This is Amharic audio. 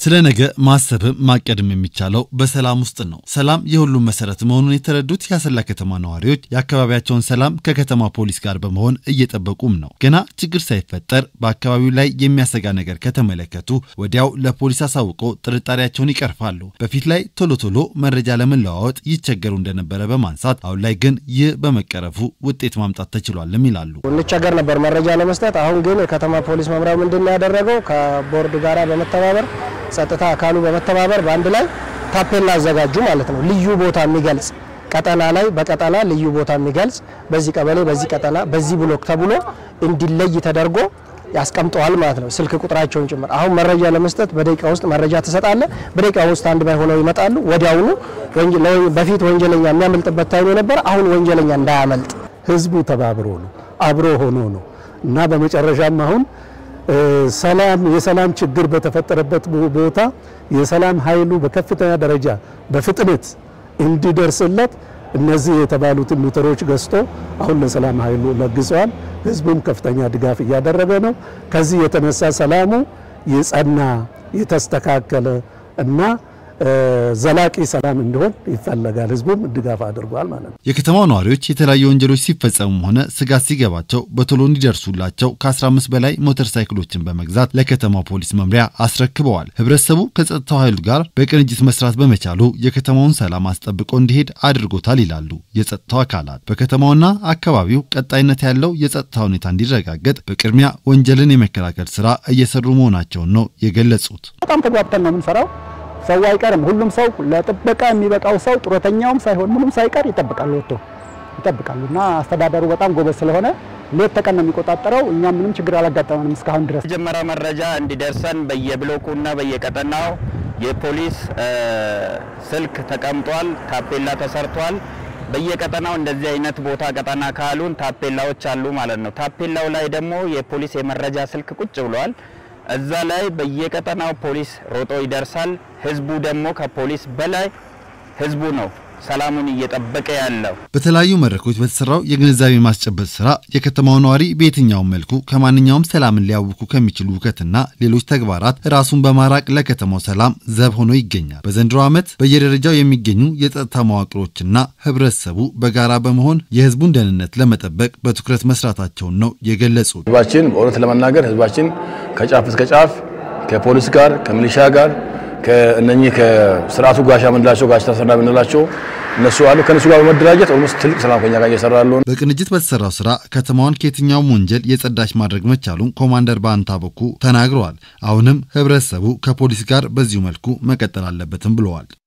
ስለ ነገ ማሰብም ማቀድም የሚቻለው በሰላም ውስጥ ነው። ሰላም የሁሉም መሰረት መሆኑን የተረዱት የአሰላ ከተማ ነዋሪዎች የአካባቢያቸውን ሰላም ከከተማ ፖሊስ ጋር በመሆን እየጠበቁም ነው። ገና ችግር ሳይፈጠር በአካባቢው ላይ የሚያሰጋ ነገር ከተመለከቱ ወዲያው ለፖሊስ አሳውቆ ጥርጣሬያቸውን ይቀርፋሉ። በፊት ላይ ቶሎ ቶሎ መረጃ ለመለዋወጥ ይቸገሩ እንደነበረ በማንሳት አሁን ላይ ግን ይህ በመቀረፉ ውጤት ማምጣት ተችሏልም ይላሉ። እንቸገር ነበር መረጃ ለመስጠት። አሁን ግን የከተማ ፖሊስ መምሪያው ምንድን ነው ያደረገው? ከቦርድ ጋራ በመተባበር ጸጥታ አካሉ በመተባበር በአንድ ላይ ታፔላ አዘጋጁ ማለት ነው። ልዩ ቦታ የሚገልጽ ቀጠና ላይ በቀጠና ልዩ ቦታ የሚገልጽ በዚህ ቀበሌ፣ በዚህ ቀጠና፣ በዚህ ብሎክ ተብሎ እንዲለይ ተደርጎ ያስቀምጠዋል ማለት ነው። ስልክ ቁጥራቸውን ጭምር አሁን መረጃ ለመስጠት በደቂቃ ውስጥ መረጃ ትሰጣለ። በደቂቃ ውስጥ አንድ ባይ ሆነው ይመጣሉ። ወዲያውኑ በፊት ወንጀለኛ የሚያመልጥበት ታይም የነበረ አሁን ወንጀለኛ እንዳያመልጥ ህዝቡ ተባብሮ ነው አብሮ ሆኖ ነው እና በመጨረሻም አሁን ሰላም የሰላም ችግር በተፈጠረበት ቦታ የሰላም ኃይሉ በከፍተኛ ደረጃ በፍጥነት እንዲደርስለት እነዚህ የተባሉትን ሞተሮች ገዝቶ አሁን ለሰላም ኃይሉ ለግሰዋል። ህዝቡም ከፍተኛ ድጋፍ እያደረገ ነው። ከዚህ የተነሳ ሰላሙ የጸና የተስተካከለ እና ዘላቂ ሰላም እንዲሆን ይፈለጋል። ህዝቡም ድጋፍ አድርጓል ማለት ነው። የከተማው ነዋሪዎች የተለያዩ ወንጀሎች ሲፈጸሙም ሆነ ስጋት ሲገባቸው በቶሎ እንዲደርሱላቸው ከ15 በላይ ሞተር ሳይክሎችን በመግዛት ለከተማው ፖሊስ መምሪያ አስረክበዋል። ህብረተሰቡ ከጸጥታው ኃይሉ ጋር በቅንጅት መስራት በመቻሉ የከተማውን ሰላም አስጠብቆ እንዲሄድ አድርጎታል ይላሉ የጸጥታው አካላት። በከተማውና አካባቢው ቀጣይነት ያለው የጸጥታ ሁኔታ እንዲረጋገጥ በቅድሚያ ወንጀልን የመከላከል ስራ እየሰሩ መሆናቸውን ነው የገለጹት። በጣም ተግባብተን ነው የምንሰራው። ሰው አይቀርም። ሁሉም ሰው ለጥበቃ የሚበቃው ሰው ጡረተኛውም ሳይሆን ምንም ሳይቀር ይጠብቃሉ፣ ወጥቶ ይጠብቃሉ። እና አስተዳደሩ በጣም ጎበዝ ስለሆነ ሌት ተቀን ነው የሚቆጣጠረው። እኛም ምንም ችግር አላጋጠመንም እስካሁን ድረስ። መጀመሪያ መረጃ እንዲደርሰን በየብሎኩና በየቀጠናው የፖሊስ ስልክ ተቀምጧል፣ ታፔላ ተሰርቷል። በየቀጠናው እንደዚህ አይነት ቦታ ቀጠና ካሉን ታፔላዎች አሉ ማለት ነው። ታፔላው ላይ ደግሞ የፖሊስ የመረጃ ስልክ ቁጭ ብሏል። እዛ ላይ በየቀጠናው ፖሊስ ሮጦ ይደርሳል። ህዝቡ ደግሞ ከፖሊስ በላይ ህዝቡ ነው ሰላሙን እየጠበቀ ያለው። በተለያዩ መድረኮች በተሰራው የግንዛቤ ማስጨበጥ ስራ የከተማው ነዋሪ በየትኛውም መልኩ ከማንኛውም ሰላምን ሊያውኩ ከሚችሉ ውከትና ሌሎች ተግባራት ራሱን በማራቅ ለከተማው ሰላም ዘብ ሆኖ ይገኛል። በዘንድሮ ዓመት በየደረጃው የሚገኙ የጸጥታ መዋቅሮችና ህብረተሰቡ በጋራ በመሆን የህዝቡን ደህንነት ለመጠበቅ በትኩረት መስራታቸውን ነው የገለጹት። ህዝባችን በእውነት ለመናገር ህዝባችን ከጫፍ እስከ ጫፍ ከፖሊስ ጋር ከሚሊሻ ጋር ከእነኚህ ከስርዓቱ ጋሻ ምንላቸው ጋሽ ተሰና ምንላቸው እነሱ አሉ። ከነሱ ጋር በመደራጀት ኦልሞስት ትልቅ ሰላም ከኛ ጋር እየሰራ ያለው በቅንጅት በተሰራው ስራ ከተማዋን ከየትኛውም ወንጀል የጸዳች ማድረግ መቻሉን ኮማንደር በአንታ በኩ ተናግረዋል። አሁንም ህብረተሰቡ ከፖሊስ ጋር በዚሁ መልኩ መቀጠል አለበትም ብለዋል።